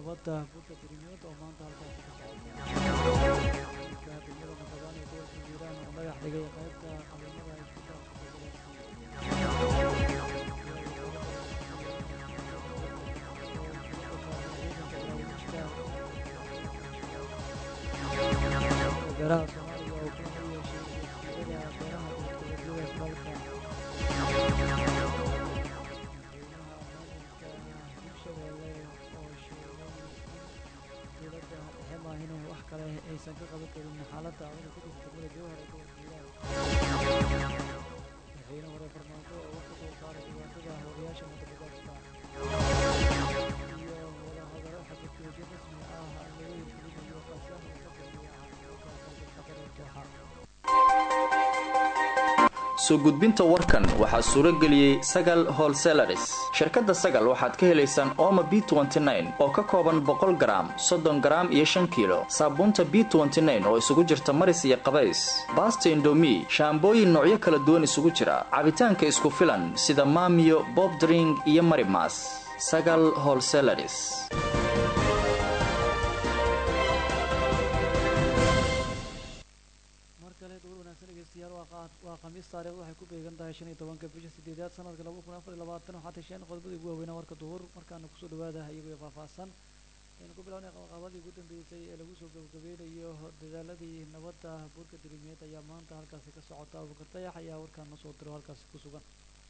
nabadda burka dirimiyood oo maanta halkaasi ka socota degmada masabaan ee gobolka hiiraan oo dhagax dhigay qaybta qabiilada isbitaalka beeraha soomaaliya oo kulan u yeeshay wasiirada beeraha dowladgoboleedyada dalka madaxweynaha maamulka hirshabeelle oo sheegay in dowladda dhexe maahine wax kale aysan ka qaban karin xaaladda adana ku jirta degmada jowhar ee gobolka hiiraan madaxweyne hore farmaajo oo wax ka soo saaray dhibaatada howlayaasha mudabadaadka iyo wadahadalo xabajoojin rasmi ah laga hirgelinayo qaasaha oo ka dambeeya caafimaadka dalka qatar ee dooxa soo gudbinta warkan waxaa suuro geliyey sagal holselaris shirkadda sagal waxaad ka helaysaan ooma b oo ka kooban boqol garaam soddon garaam iyo shan kiilo saabuunta b oo isugu jirta maris iyo qabays baasta indomi shaambooyin noocyo kala duwan isugu jira cabitaanka isku filan sida maamiyo bobdring iyo marimas sagal holselaris mar kale duur wanaagsan dhegeystayaal waa qaa- waa khamiis taariikhdu waxay ku beegan tahay shan iyo tobanka bisha sideedaad sanadka laba kun afar iyo labaatan waxaa tasheen qodobadii ugu waaweynaa warka duhur markaana kusoo dhawaada iyagoo faahfaahsan aynu ku bilawnay qabaqabadii ugu dambeysay ee lagu soo gabagabeynayo dadaaladii nabadda buurka dirimiyeed ayaa maanta halkaasi ka socota abubakar dayax ayaa warkaan noo soo diro halkaasi ku sugan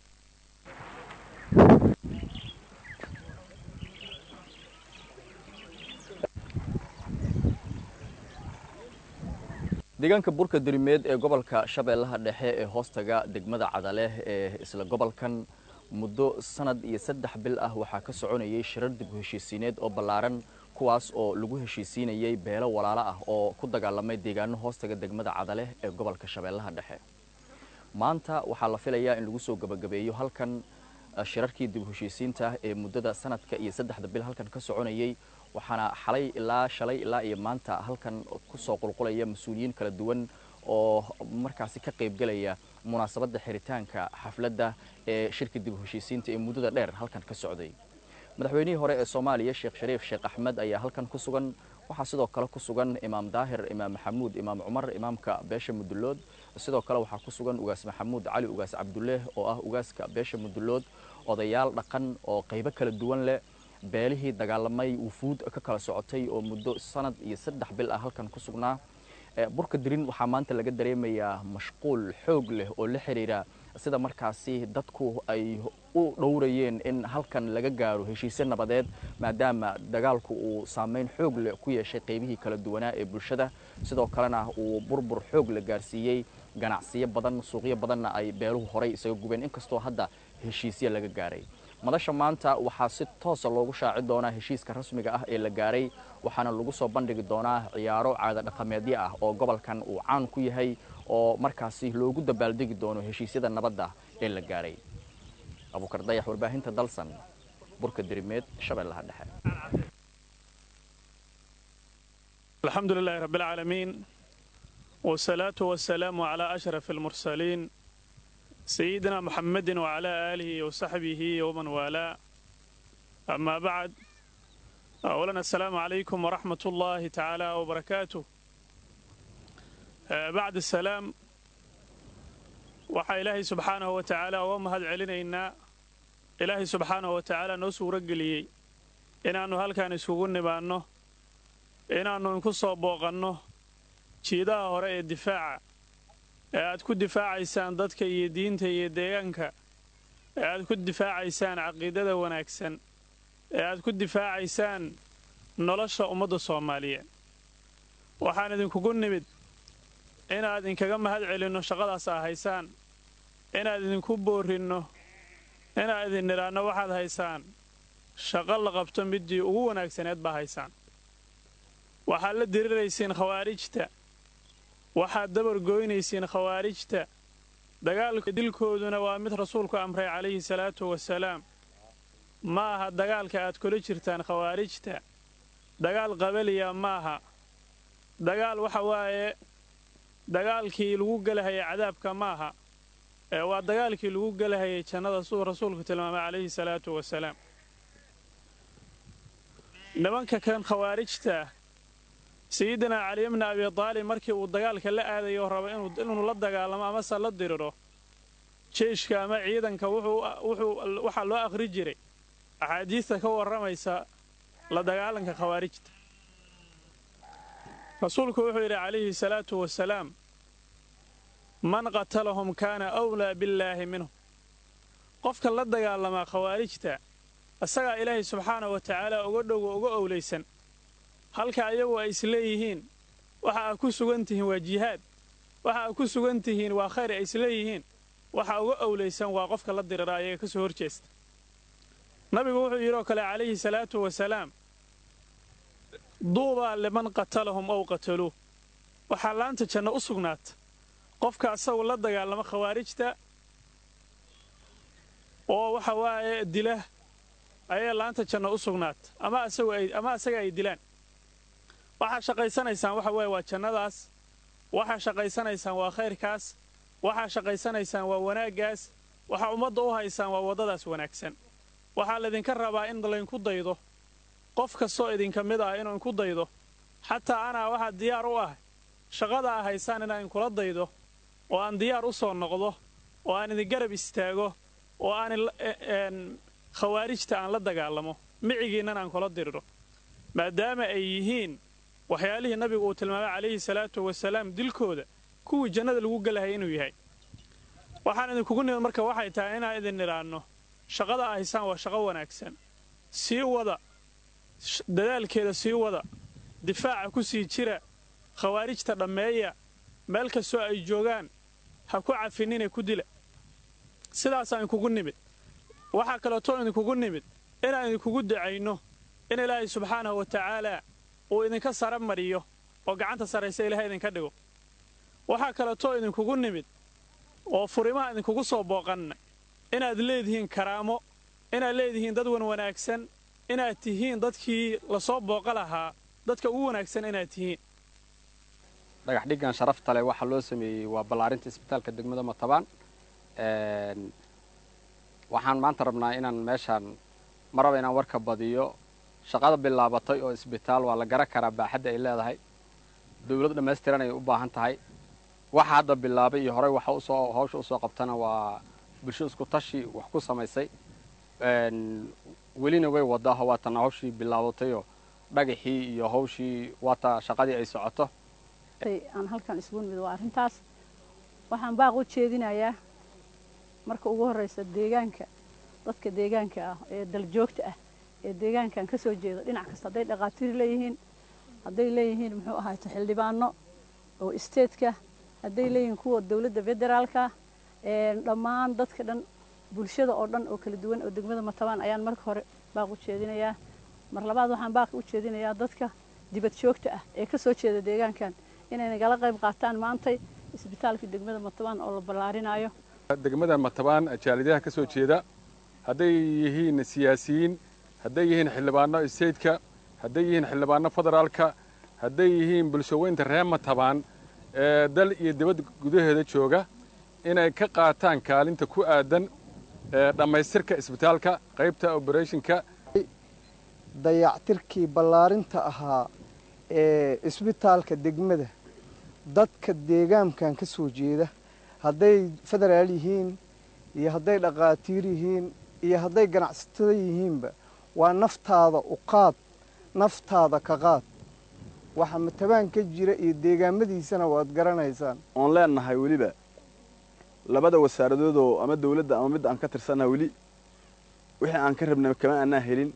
deegaanka burka dirimeed ee gobolka shabeellaha dhexe ee hoostaga degmada cadaleh ee isla gobolkan muddo sanad iyo saddex bil ah waxaa ka soconayay shirar dib u heshiisiineed oo ballaaran kuwaas oo lagu heshiisiinayay beelo walaalo ah oo ku dagaalamay deegaano hoostaga degmada cadaleh ee gobolka shabeellaha dhexe maanta waxaa la filayaa in lagu soo gebagabeeyo halkan eh, shirarkii dib u heshiisiinta ee muddada sanadka iyo saddexda bil halkan ka soconayay waxaana xalay ilaa shalay ilaa iyo maanta halkan kusoo qulqulaya mas-uuliyiin kala duwan oo markaasi ka qaybgelaya munaasabadda xiritaanka xafladda ee shirka dib u heshiisiinta ee muddada dheer halkan ka socday madaxweynihii hore ee soomaaliya sheekh shariif sheekh axmed ayaa halkan ku sugan waxaa sidoo kale ku sugan imaam daahir imaam maxamuud imaam cumar imaamka beesha mudulood sidoo kale waxaa ku sugan ugaas maxamuud cali ugaas cabduleeh oo ah ugaaska beesha mudulood odayaal dhaqan oo qaybo kala duwan leh beelihii dagaalamay wufuud ka kala socotay oo muddo sanad iyo saddex bil ah halkan ku sugnaa Eh, burka dirin waxaa maanta laga dareemayaa mashquul xoog leh oo la xiriira sida markaasi dadku ay u dhowrayeen in halkan laga gaaro heshiisyo nabadeed maadaama dagaalku uu saameyn xoog leh ku yeeshay qaybihii kala duwanaa ee bulshada sidoo kalena uu burbur xoog la gaarsiiyey ganacsiyo badan suuqyo badanna ay beeluhu horay isaga gubeen inkastoo hadda heshiisyo laga gaaray madasha maanta waxaa si toosa loogu shaaci doonaa heshiiska rasmiga ah ee la gaaray waxaana lagu soo bandhigi doonaa ciyaaro caada dhaqameedyo ah oo gobolkan uu caan ku yahay oo markaasi loogu dabaaldegi doono heshiisyada nabadda ee la gaaray abuukar dayax warbaahinta dalsan burka dirimeed shabeellaha dhexe الحمد لله رب العالمين والصلاة والسلام على أشرف المرسلين سيدنا محمد وعلى آله وصحبه ومن والاه أما بعد أولا السلام عليكم ورحمة الله تعالى وبركاته آه، بعد السلام waxaa ilaahay subxaanahu wa tacaala uga mahad celinaynaa ilaahay subxaanahu wa tacaala noo suuro geliyey inaannu halkan isugu nimaanno inaannu inku soo booqanno jiidaha hore ee difaaca ee aad ku difaacaysaan dadka iyo diinta iyo deegaanka ee aad ku difaacaysaan caqiidada wanaagsan ee aad ku difaacaysaan nolosha ummadda soomaaliyeed waxaan idinkugu nimid inaad inkaga mahad celinno shaqadaas aa haysaan inaad idinku boorrinno inaad idin nidhaanno waxaad haysaan shaqo la qabto middii ugu wanaagsaneed baa haysaan waxaad la diriraysiin khawaarijta waxaad dabargoynaysiin khawaarijta dagaalka dilkooduna waa mid rasuulku amray calayhi salaatu wasalaam ma aha dagaalka aad kula jirtaan khawaarijta dagaal qabaliya maaha dagaal waxa waaye dagaalkii lagu gelahayay cadaabka maaha ee waa dagaalkii lagu gelahayay jannada siduu rasuulku tilmaamay calayhi salaatu wasalaam nimanka kan khawaarijta sayidinaa cali bni abi taalib markii uu dagaalka la aadayo raba inuu la dagaalamo amase la diriro jeyshka ama ciidanka waxaa loo akhri jiray axaadiista ka warramaysa la dagaalanka khawaarijta rasuulku wuxuu yidhi calayhi salaatu wasalaam man qatalahum kaana awlaa billaahi minhum qofka la dagaalamaa khawaarijta isagaa ilaahay subxaanahu wa tacaala uga dhowo uga owlaysan halka ayagu ay isleeyihiin waxa aa ku sugan tihiin waa jihaad waxa aa ku sugan tihiin waa khayr ay isleeyihiin waxa uga owlaysan waa qofka la dirira ayaga ka soo horjeesta nabigu wuxuu yidhi oo kale calayhi salaatu wasalaam duubaa liman qatalahum ow qataluuh waxaa laanta janno u sugnaata qofka asagu la dagaalamo khawaarijta oo waxa waaye dila ayay laanta janno u sugnaata ama asaga ay dilaan waxaa shaqaysanaysaan waxa weeye waa jannadaas waxaa shaqaysanaysaan waa khayrkaas waxaa shaqaysanaysaan waa wanaaggaas waxaa ummadda u haysaan waa waddadaas wanaagsan waxaa laydinka rabaa in laydinku daydo qof kastoo idinka mid ah inuu inku daydo xataa anaa waxaa diyaar u ah shaqada a haysaan inaan inkula daydo oo aan diyaar u soo noqdo oo aan idin garab istaago oo aan khawaarijta aan la dagaalamo micigiinnan aan kula diriro maadaama ay yihiin waxyaalihii nabigu uu tilmaamay calayhi salaatu wasalaam dilkooda kuwii jannada lagu gelahaya inuu yahay waxaan idinkugu nimid marka waxay tahay inaan idin nidhaanno shaqada a haysaan waa shaqo wanaagsan sii wada dadaalkeeda sii wada difaaca ku sii jira khawaarijta dhammeeya meel kastoo ay joogaan ha ku cafinine ku dila sidaasaan idinkugu nimid waxaa kaleetoo idinkugu nimid inaan idinkugu dacayno in ilaahay subxaanahu wa tacaalaa uu idinka sara mariyo oo gacanta sarraysa ilahay idinka dhigo waxaa kaleetoo idinkugu nimid oo furimaha idinkugu soo booqanna inaad leedihiin karaamo inaad leedihiin dad wan wanaagsan inaad tihiin dadkii lasoo booqa lahaa dadka ugu wanaagsan inaad tihiin dhagax dhiggan sharafta leh waxaa loo sameeyey waa ballaarinta isbitaalka degmada matabaan waxaan maanta rabnaa inaan meeshaan ma raba inaan warka badiyo shaqada bilaabatay oo isbitaal waa la garan karaa baaxadda ay leedahay dawlad dhammaystiran ay u baahan tahay waxa hadda bilaabay iyo horey waxa usoo hawsha usoo qabtana waa bulsho isku tashi wax ku samaysay welina way wadaaho waatana hawshii bilaabatayoo dhagaxii iyo hawshii waata shaqadii ay socoto aan halkan isugu nimid waa arrintaas waxaan baaq u jeedinayaa marka ugu horraysa deegaanka dadka deegaanka ah ee daljoogta ah ee deegaankan ka soo jeeda dhinac kasta hadday dhaqaatiir leeyihiin hadday leeyihiin muxuu ahaato xildhibaano oo isteedka hadday leeyihiin kuwa dowladda federaalka dhammaan dadka dhan bulshada oo dhan oo kala duwan oo degmada matabaan ayaan marka hore baaq u jeedinayaa mar labaad waxaan baaq u jeedinayaa dadka dibad joogta ah ee ka soo jeeda deegaankan inay nagala qayb qaataan maantay isbitaalka degmada matabaan oo la ballaarinayo degmada matabaan jaalidaha ka soo jeeda hadday yihiin siyaasiyiin hadday yihiin xildhibaano isteydka hadday yihiin xildhibaano federaalka hadday yihiin bulshaweynta reer matabaan ee dal iyo dibad gudaheeda jooga inay ka qaataan kaalinta ku aadan dhammaystirka isbitaalka qaybta oberethonka dayactirkii ballaarinta ahaa ee isbitaalka degmada dadka deegaankan ka soo jeeda hadday federaal yihiin iyo hadday dhaqaatiir yihiin iyo hadday ganacsatada yihiinba waa naftaada u qaad naftaada ka qaad waxa matabaan ka jira iyo deegaamadiisana waad garanaysaan oon leenahay weliba labada wasaaradoodoo ama dawladda ama midda aan ka tirsannaha weli wixii aan ka rabnay kama aanaa helin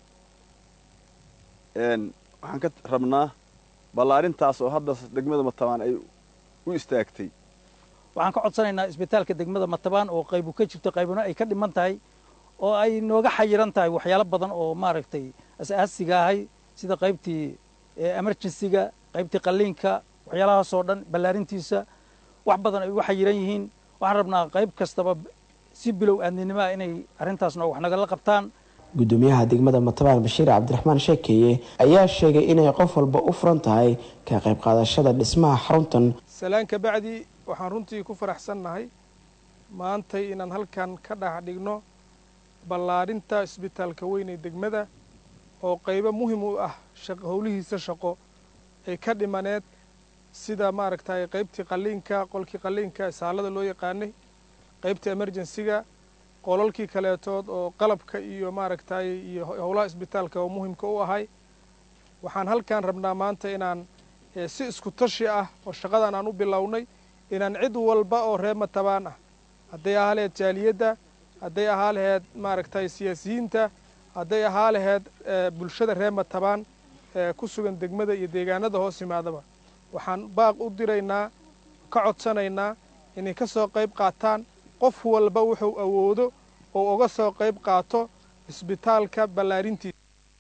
waxaan ka rabnaa ballaarintaas oo hadda degmada matabaan ay u istaagtay waxaan ka codsanaynaa isbitaalka degmada matabaan oo qaybu ka jirto qaybuna ay ka dhiman tahay oo ay nooga xayiran tahay waxyaalo badan oo maaragtay as-aasiga ahay sida qaybtii emergencyga qaybtii qalliinka waxyaalahaasoo dhan ballaarintiisa wax badan ay uga xayiran yihiin waxaan rabnaa qayb kastaba si bilow aadninimoa inay arrintaasna wax nagala qabtaan gudoomiyaha degmada matabaan bashiir cabdiraxmaan sheekeeye ayaa sheegay inay qof walba u furan tahay ka qayb qaadashada dhismaha xaruntan salaan ka bacdi waxaan runtii ku faraxsannahay maantay inaan halkan ka dhex dhigno ballaarinta isbitaalka weyn ee degmada oo qaybo muhim u ah howlihiisa shaqo ay ka dhimaneed sida maaragtay qaybtii qalliinka qolkii qalliinka isaalada loo yaqaanay qaybta emergensiga qolalkii kaleetood oo qalabka iyo maaragtay iyo howlaha isbitaalka oo muhimka u ahay waxaan halkan rabnaa maanta inaan si isku tashi ah oo shaqadan aan u bilownay inaan cid walba oo reer matabaan ah hadday ahaa laheyd jaaliyadda hadday ahaa laheyd maaragtay siyaasiyiinta hadday ahaa laheyd bulshada reer matabaan ku sugan degmada iyo deegaanada hoos yimaadaba waxaan baaq u diraynaa ka codsanaynaa inay ka soo qayb qaataan qof walba wuxuu awoodo oo uga soo qayb qaato isbitaalka ballaarintiisa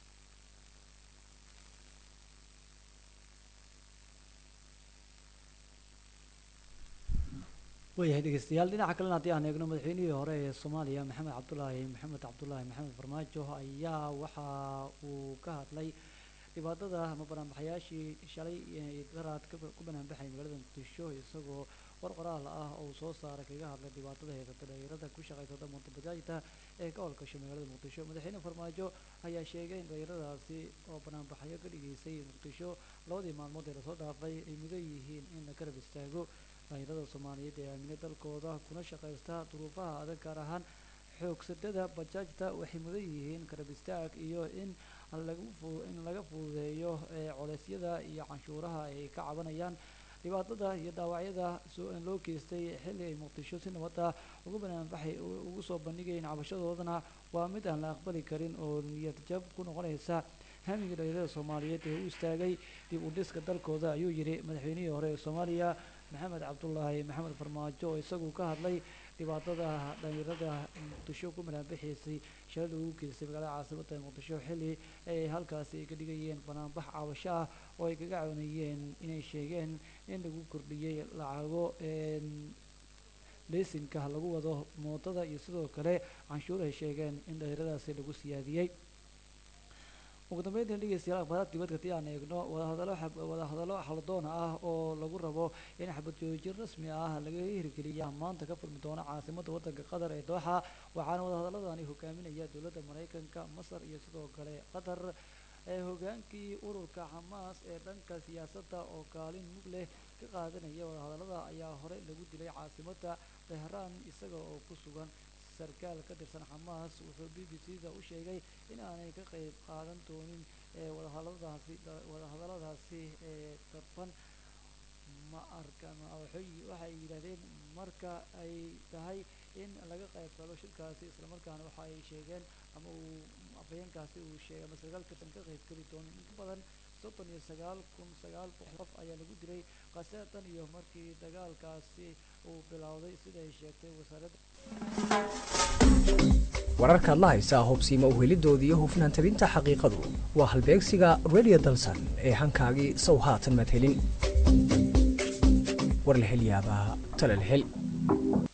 waayahay dhegeystayaal dhinaca kalena haddii aan eegno madaxweynihii hore ee soomaaliya maxamed cabdulaahi maxamed cabdulaahi maxamed farmaajo ayaa waxa uu ka hadlay dhibaatada ama banaanbaxayaashii shalay daraad ku banaanbaxay magaalada muqdisho isagoo war qoraal ah oo soo saaray kaga hadlay dhibaatada heysata dhalinyarada ku shaqaysata montabajaajta ee ka howlgasho magaalada muqdisho madaxweyne farmaajo ayaa sheegay in dhalinyaradaasi oo banaanbaxyo ka dhigeysay muqdisho labadii maalmood ee lasoo dhaafay ay mudan yihiin in la garab istaago dhalinyarada soomaaliyeed ee aamine dalkooda kuna shaqaysta duruufaha adag gaar ahaan xoogsadada bajaajta waxay mudan yihiin garab istaag iyo in in laga fududeeyo coleysyada iyo canshuuraha ay ka cabanayaan dhibaatada iyo dhaawacyada loo geystay xilli ay muqdisho si nabada ugu banaanbaxay ugu soo bandhigayeen cabashadoodana waa mid aan la aqbali karin oo niyad jab ku noqonaysa hamiga dhalinyarada soomaaliyeed ee u istaagay dib u dhiska dalkooda ayuu yidhi madaxweynihii hore ee soomaaliya maxamed cabdulaahi maxamed farmaajo oo isagu ka hadlay dhibaatada dhalinyarada muqdisho ku banaanbaxaysay shalay lagu geystay magaalada caasimada muqdisho xilli ay halkaasi ay ka dhigayeen banaanbax caawasho ah oo ay kaga cawnayeen inay sheegeen in lagu kordhiyey lacago leysinka lagu wado mootada iyo sidoo kale canshuur ay sheegeen in dhalinyaradaasi lagu siyaadiyey ugu dambeyntan dhegeystayaal akhbaaraad dibadka haddii aan eegno wadahadalo wadahadallo xaladoona ah oo lagu rabo in xabad joojin rasmi ah laga hirgeliya maanta ka furmi doona caasimadda waddanka qatar ee dooxa waxaana wadahadaladani hogaaminaya dowladda maraykanka masar iyo sidoo kale qatar ee hogaankii ururka xamaas ee dhanka siyaasadda oo kaalin mug leh ka qaadanaya wadahadallada ayaa hore lagu dilay caasimadda tehraan isaga oo ku sugan sarkaal ka tirsan xamaas wuxuu b b c da u sheegay in aanay ka qayb qaadan doonin wadahadaladaasi wadahadalladaasi ee tarban ma arka waxay yidhahdeen marka ay tahay in laga qayb galo shirkaasi islamarkaana waxa ay sheegeen ama uu afhayeenkaasi uu sheegay ama sarkaal tirsan ka qayb geli doonin in ka badan soddon iyo sagaal kun sagaal boqol qof ayaa lagu dilay khasaatan iyo markii dagaalkaasi uu bilowday sida ay sheegtay wasaaradda wararkaad la haysaa hubsiima uhelidooda iyo hufnaan tabinta xaqiiqadu waa halbeegsiga radio dalsan ee hankaagii sow haatan maad helin war la hel yaabaa tale la hel